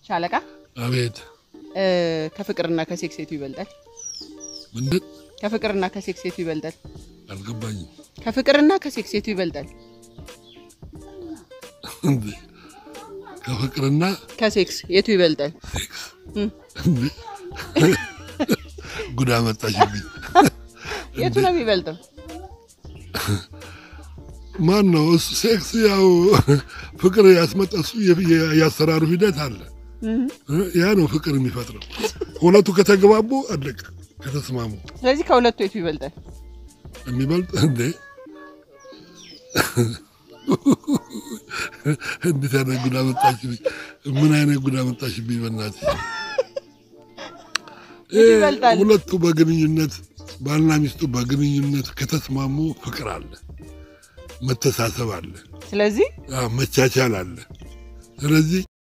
ሻለቃ አቤት እ፣ ከፍቅርና ከሴክስ የቱ ይበልጣል? ምንድን ከፍቅርና ከሴክስ የቱ ይበልጣል? አልገባኝም። ከፍቅርና ከሴክስ የቱ ይበልጣል? እንዴ ከፍቅርና ከሴክስ የቱ ይበልጣል? ሴክስ እም፣ እንዴ ጉዳ መጣሽብኝ። የቱ ነው የሚበልጠው? ማን ነው እሱ? ሴክስ ያው ፍቅር ያስመጠሱ ያሰራሩ ሂደት አለ። እም፣ ያ ነው ፍቅር የሚፈጥረው። ሁለቱ ከተግባቡ አለቀ። ከተስማሙ ስለዚህ ከሁለቱ የቱ ይበልጣል? የሚበልጥ እንዴ እንዴት አይነት ጉዳ መጣሽብኝ! ምን አይነት ጉዳ መጣሽብኝ! በእናትሽ የቱ ይበልጣል? ሁለቱ በግንኙነት ባልና ሚስቱ በግንኙነት ከተስማሙ ፍቅር አለ፣ መተሳሰብ አለ፣ ስለዚህ አዎ፣ መቻቻል አለ። ስለዚህ